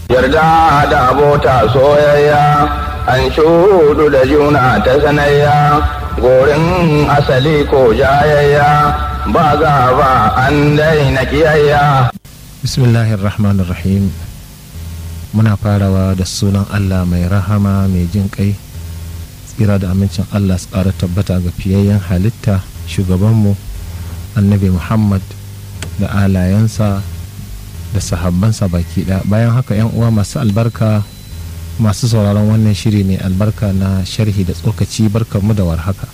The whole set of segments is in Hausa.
yarda da abota soyayya an shudu da juna ta sanayya gorin asali ko jayayya ba gaba an daina kiyayya bismillahir rahmanir rahim muna farawa da sunan allah mai rahama mai jin kai tsira da amincin allah su ƙara tabbata ga fiyayyen halitta shugabanmu annabi muhammad da alayensa da sahabbansa baki ɗaya bayan haka yan uwa masu albarka masu sauraron wannan shiri mai albarka na sharhi da tsokaci barkarmu da warhaka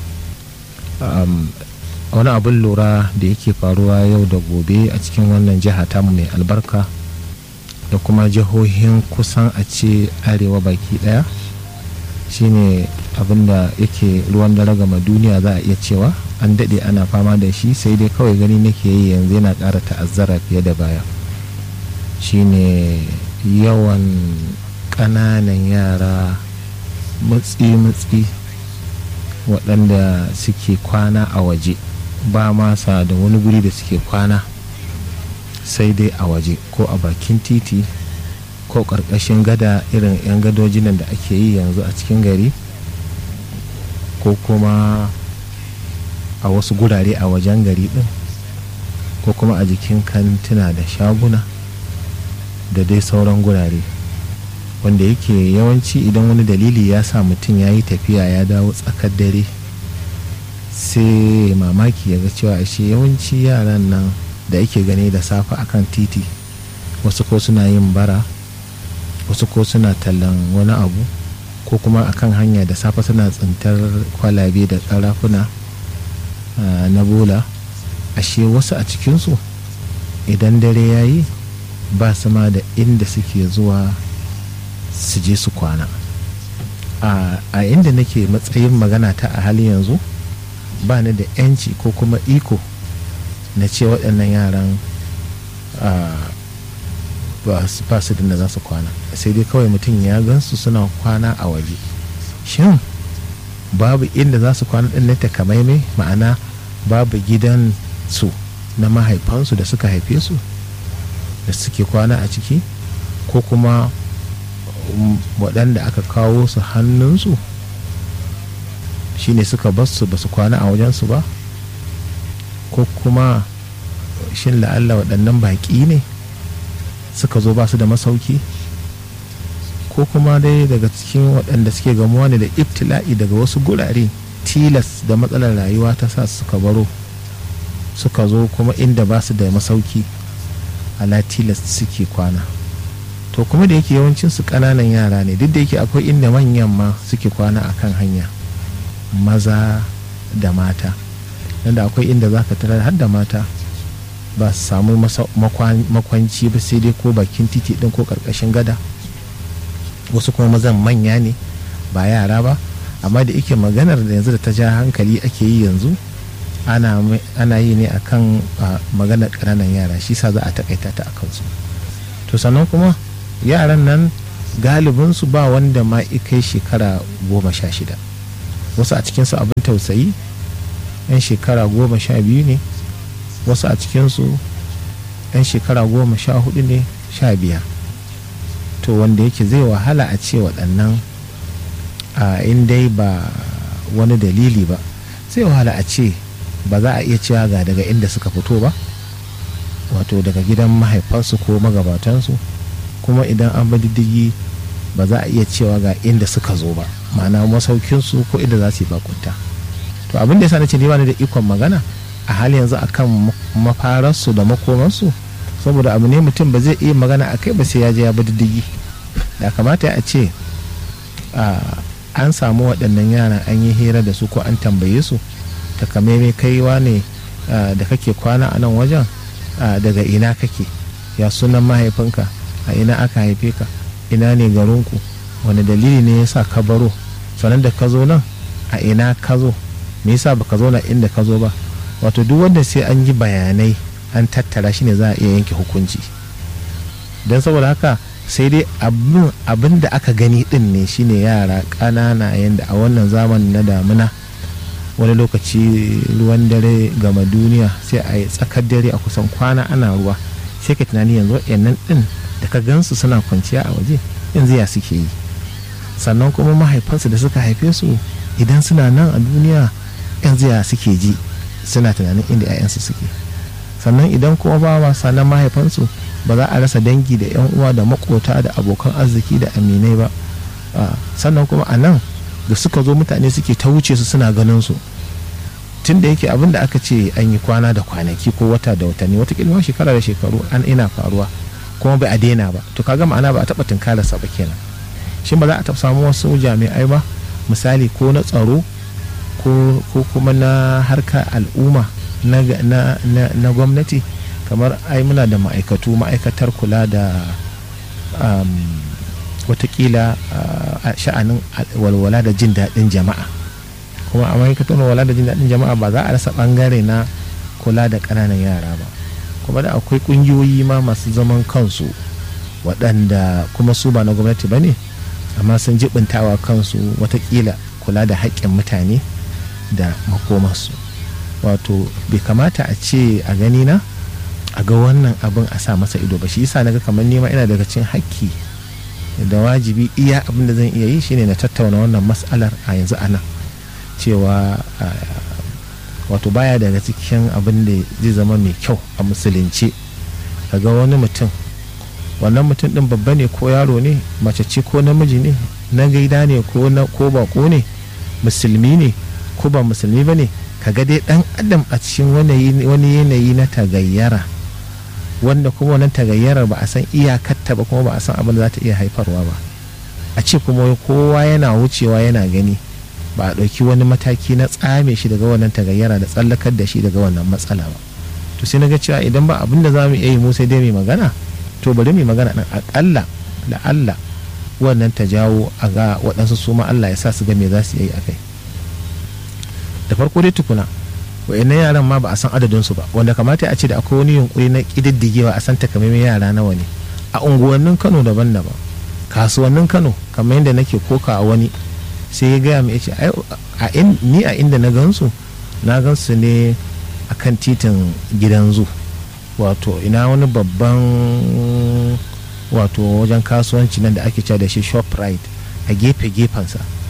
wani abin lura da yake faruwa yau da gobe a cikin wannan jiha tamu mai albarka da kuma jihohin kusan a ce arewa baki daya shine abin da yake ruwan dare gama duniya za a iya cewa an daɗe ana fama da shi sai dai kawai gani nake yi yanzu yana ƙara ta'azzara fiye da baya shine yawan ƙananan yara mutsi-mutsi waɗanda suke kwana a waje ba masa da wani guri da suke kwana sai dai a waje ko a bakin titi ko ƙarƙashin gada irin 'yan gadojin da ake yi yanzu a cikin gari ko kuma a wasu gurare a wajen gari ɗin ko kuma a jikin kantuna da shaguna da dai sauran gurare wanda yake yawanci idan wani dalili ya sa mutum ya yi tafiya ya dawo tsakar dare sai mamaki ya ga cewa ashe yawanci yaran nan da yake gani da safe akan titi wasu ko suna yin bara wasu ko suna tallan wani abu ko kuma akan hanya da safe suna tsintar kwalabe da karafuna na bola ashe wasu a cikinsu idan dare ya yi ba su ma da inda suke zuwa su je su kwana a inda nake matsayin magana ta a halin yanzu ba ni da 'yanci ko kuma iko na ce waɗannan yaran ba su da za su kwana sai dai kawai mutum ya gansu suna kwana a waje shin babu inda za su kwana ɗin na takamaimai ma'ana babu gidan su na mahaifansu da suka haife su da suke kwana a ciki ko kuma waɗanda aka kawo su hannunsu shine suka basu ba su kwana a wajensu ba ko kuma shin la'alla waɗannan baƙi ne suka zo ba su da masauki ko kuma dai daga cikin waɗanda suke gamuwa ne da ibtila'i daga wasu gurare tilas da matsalar rayuwa ta sa suka baro suka zo kuma inda ba su da masauki ala tilas suke kwana to kuma da yake yawancin su ƙananan yara ne duk da yake akwai inda manyan ma suke kwana a kan hanya maza da mata da akwai inda za ka tarar har da mata ba su samu makwanci ba sai dai ko bakin titi din ko karkashin gada wasu kuma mazan manya ne ba yara ba amma da yake maganar da yanzu da ta ja hankali ake yi yanzu ana yi ne akan maganar ƙananan yara shi sa za a takaita ta a kansu to sannan kuma yaran nan galibinsu ba wanda ma kai shekara goma sha shida wasu a cikinsu abin tausayi 'yan shekara goma sha biyu ne wasu a cikinsu 'yan shekara goma sha hudu ne sha biyar to wanda yake zai wahala a ce waɗannan a dai ba wani dalili ba zai wahala a ce ba za a iya cewa ga daga inda suka fito ba wato daga gidan mahaifansu ko magabatansu kuma idan an ba diddigi ba za a iya cewa ga inda suka zo ba ma'ana masaukinsu ko inda za su yi bakunta to abin da ya sa na ce ni ba ni da ikon magana a hali yanzu akan mafararsu da makomansu saboda abu ne mutum ba zai iya magana a kai ba sai ya je ya bi diddigi da kamata a ce an samu waɗannan yaran an yi hira da su ko an tambaye su takamaimai kaiwa ne da kake kwana a nan wajen daga ina kake ya sunan mahaifinka a ina aka haife ka ina ne garinku wani dalili ne ya sa ka baro sannan da ka zo nan a ina ka zo me yasa baka zo na inda ka zo ba wato duk wanda sai an yi bayanai an tattara shi ne za a iya yanke hukunci don saboda haka sai dai abin da aka gani din ne shine yara ƙanana yadda a wannan zamanin na damuna wani lokaci ruwan dare gama duniya sai a yi tsakar dare a kusan kwana ana ruwa sai ka tunani yanzu yannan din da ka gansu suna kwanciya a waje yanzu ya suke yi sannan kuma mahaifansu da suka haife su idan suna nan a duniya yanzu ya suke ji suna tunanin inda 'ya'yansu suke sannan idan kuma ba wasa na mahaifansu ba za a rasa dangi da 'yan uwa da makota da abokan arziki da aminai ba sannan kuma a nan da suka zo mutane suke ta wuce su suna ganin su tun da yake abin da aka ce an yi kwana da kwanaki ko wata da watanni watakila shekara da shekaru an ina faruwa kuma bai a daina ba to kaga ma'ana ba a taɓa tunkararsa ba kenan shin ba za a taɓa samu wasu jami'ai ba misali ko na tsaro ko kuma na harkar al'umma na gwamnati kamar ai muna da ma'aikatu ma'aikatar kula da watakila sha'anin walwala da jin daɗin jama'a kuma a ma'aikatar walwala da jin daɗin jama'a ba za a rasa ɓangare na kula da ƙananan yara ba kuma da akwai ƙungiyoyi ma masu zaman kansu waɗanda kuma su ba na gwamnati ba ne amma sun jibintawa kansu watakila kula da haƙƙin mutane da makomarsu wato bai kamata a ce a gani na a ga wannan abin a sa masa ido ba shi yasa naga kamar nema ina daga cikin haƙƙi da wajibi iya abin da zan iya yi shine na tattauna wannan mas'alar a yanzu a nan cewa wato baya daga cikin abin da zai zama mai kyau a musulunci ga wani mutum wannan mutum din babba ne ko yaro ne mace ce ko namiji ne na gaida ne ko na ko bako ne musulmi ne ko ba musulmi ba ne kaga dai dan adam a cikin wani yanayi na tagayyara wanda kuma wannan tagayyarar ba a san iyakarta ba kuma ba a san abin da za ta iya haifarwa ba a ce kuma kowa yana wucewa yana gani ba a ɗauki wani mataki na tsame shi daga wannan tagayyara da tsallakar da shi daga wannan matsala ba to sai na ga cewa idan ba abin da za mu iya yi mu sai dai mai magana to bari mai magana ɗin aƙalla da Allah wannan ta jawo a ga waɗansu su ma Allah ya sa su ga me za su yi a kai da farko dai tukuna wa'annan yaran ma ba a san adadinsu ba wanda kamata a ce da akwai wani yunkuri na ƙididdigewa a san takamaiman yara nawa ne a unguwannin kano daban-daban kasuwannin kano kamar yadda nake koka a wani sai ya gaya mai ce ni a inda na gansu na gansu ne a kan titin gidan zu wato ina wani babban wato wajen kasuwanci nan da ake cewa da shi shoprite a gefe gefensa